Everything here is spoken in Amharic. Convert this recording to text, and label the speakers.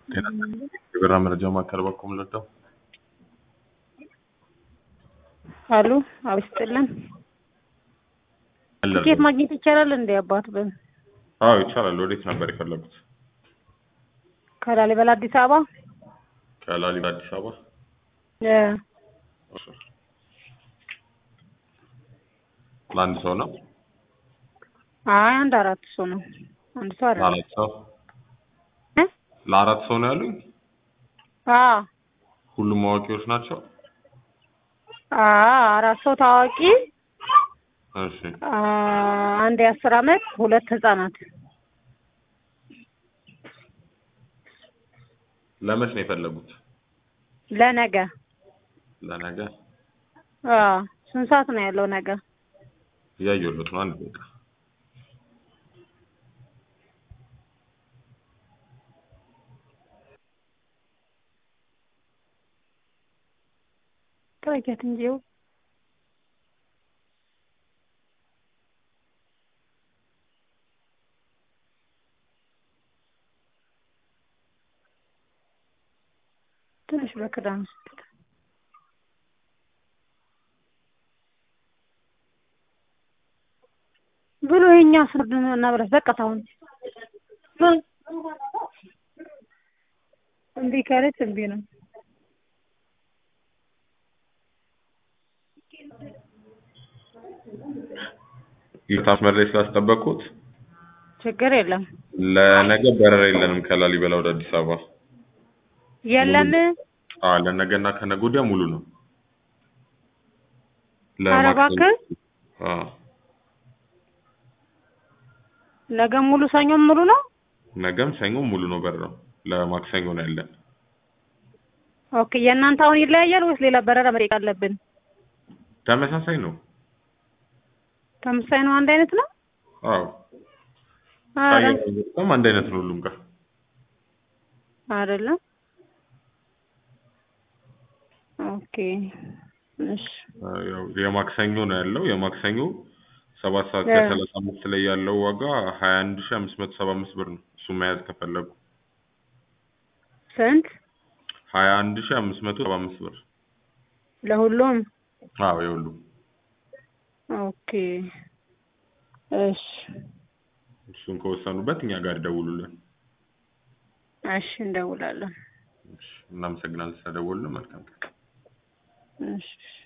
Speaker 1: የበራ መረጃ ማዕከል በኩል ልደው
Speaker 2: አሉ አብስጥልን ትኬት ማግኘት ይቻላል እንዴ? አባት በ
Speaker 1: አዎ ይቻላል። ወዴት ነበር የፈለጉት?
Speaker 2: ከላሊበላ አዲስ አበባ
Speaker 1: ከላሊበላ አዲስ አበባ።
Speaker 2: እ
Speaker 1: ለአንድ ሰው ነው?
Speaker 2: አይ አንድ አራት ሰው ነው። አንድ ሰው አይደለም።
Speaker 1: ለአራት ሰው
Speaker 2: እ
Speaker 1: ለአራት ሰው ነው ያሉኝ?
Speaker 2: አ
Speaker 1: ሁሉም አዋቂዎች ናቸው?
Speaker 2: አ አራት ሰው ታዋቂ፣
Speaker 1: እሺ
Speaker 2: አ አንድ የአስር አመት ሁለት ህጻናት።
Speaker 1: ለመች ነው የፈለጉት?
Speaker 2: ለነገ
Speaker 1: ለነገ
Speaker 2: አ ስንት ሰዓት ነው ያለው ነገ?
Speaker 1: እያየሁለት ነው። አንድ ደቂቃ
Speaker 2: ጥረጊያት እንጂ ይኸው ትንሽ በክዳን ውስጥ ብሎ የኛ ፍርድ እና ብለህ በቃ ታሁን እምቢ ካለች እምቢ ነው።
Speaker 1: ይቅርታ መስመር ላይ ስላስጠበቅኩት።
Speaker 2: ችግር የለም
Speaker 1: ለነገ በረራ የለንም ከላሊበላ ወደ አዲስ አበባ።
Speaker 2: የለም።
Speaker 1: አዎ ለነገና ከነገ ወዲያ ሙሉ ነው።
Speaker 2: ኧረ እባክህ
Speaker 1: አዎ
Speaker 2: ነገ ሙሉ ሰኞም ሙሉ ነው።
Speaker 1: ነገም ሰኞም ሙሉ ነው በረራው። ለማክሰኞ ነው ያለን።
Speaker 2: ኦኬ የእናንተ አሁን ይለያያል ወይስ ሌላ በረራ መጠየቅ አለብን?
Speaker 1: ተመሳሳይ ነው።
Speaker 2: ተመሳሳይ ነው። አንድ አይነት ነው።
Speaker 1: አዎ
Speaker 2: ኧረ
Speaker 1: በጣም አንድ አይነት ነው ሁሉም ጋር።
Speaker 2: አይደለም። ኦኬ እሺ
Speaker 1: ያው የማክሰኞ ነው ያለው። የማክሰኞ ሰባት ሰዓት
Speaker 2: እ
Speaker 1: ከሰላሳ አምስት ላይ ያለው ዋጋ ሀያ አንድ ሺህ አምስት መቶ ሰባ አምስት ብር ነው። እሱ መያዝ ከፈለጉ
Speaker 2: ስንት
Speaker 1: ሀያ አንድ ሺህ አምስት መቶ ሰባ አምስት ብር።
Speaker 2: ለሁሉም?
Speaker 1: አዎ የሁሉም።
Speaker 2: ኦኬ እሺ
Speaker 1: እሱን ከወሰኑበት እኛ ጋር ይደውሉልን።
Speaker 2: እሺ እንደውላለን።
Speaker 1: እሺ፣ እናመሰግናለን ስለደወሉልን። መልካም ቀን።
Speaker 2: እሺ